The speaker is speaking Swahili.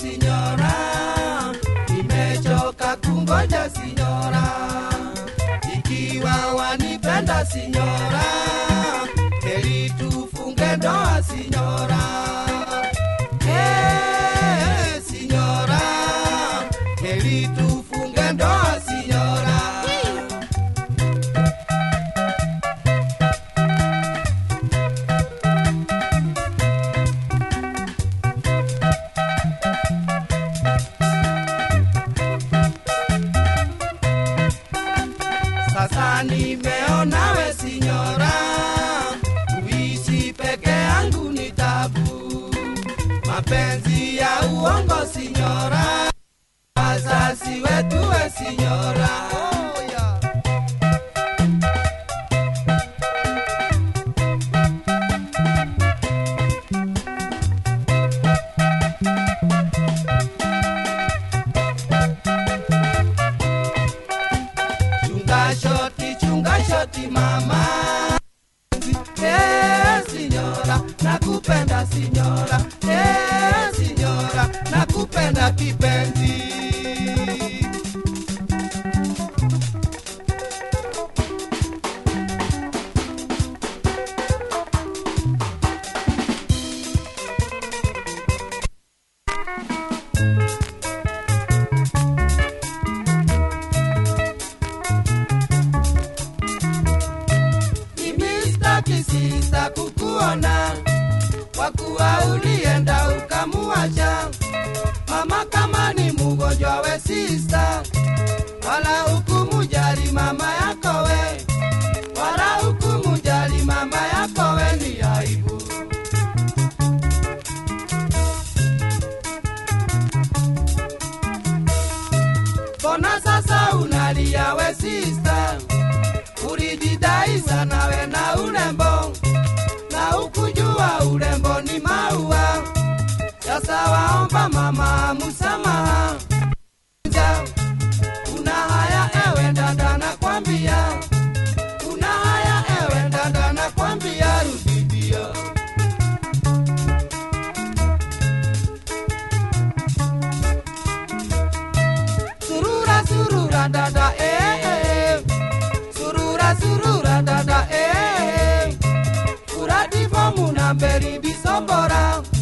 sinyora, nimechoka kungoja sinyora, ikiwa wanipenda sinyora, heri tufunge ndoa sinyora. Eh, sinyora, heri tufunge ndoa sinyora. Sasa nimeona we sinyora, kuishi peke yangu ni tabu. Mapenzi ya uongo sinyora, wazazi wetu we sinyora. Oh, yeah. Chunga shoti, chunga shoti mama. Eh, signora, nakupenda signora. Eh, signora, nakupenda kipenzi. Mimi sitaki sisa kukuona, kwa kuwa ulienda ukamuacha mama. Kama ni mgonjwa we sisa, wala hukumujali mama yako we, wala hukumujali mama yako we, ni aibu. Mbona sasa unalia we sista? ulijidai sana we na urembo na ukujua urembo ni maua. Sasa waomba mama msamaha, Ja, una haya ewe dada, nakwambia una haya ewe dada, nakwambia rudidia. Surura surura dada eh, eh. Surura surura dada eh Uradi fomu na mberi bisombora